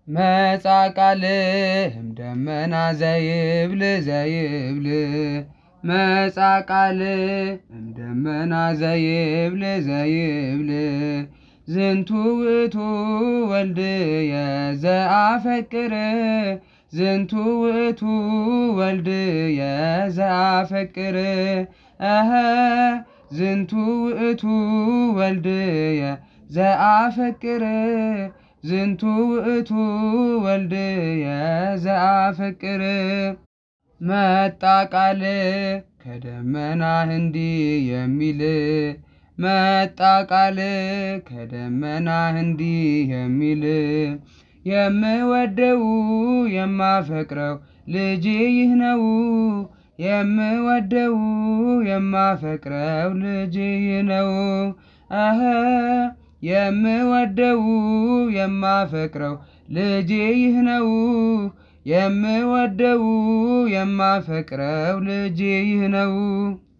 መጻ ቃልህም ደመና ዘይብል ዘይብል መጻ ቃልህም ደመና ዘይብል ዘይብል ዝንቱ ውእቱ ወልድየ ዘአፈቅር ዝንቱ ውእቱ ወልድየ ዘአፈቅር አሀ ዝንቱ ውእቱ ወልድየ ዘአፈቅር ዝንቱ ውእቱ ወልድየ ዘአፈቅር መጣ ቃል ከደመና እንዲህ የሚል መጣ ቃል ከደመና እንዲህ የሚል የምወደው የማፈቅረው ልጄ ይህ ነው የምወደው የማፈቅረው ልጄ ይህ ነው አሀ የምወደው የማፈቅረው ልጄ ይህ ነው የምወደው የማፈቅረው ልጄ ይህ ነው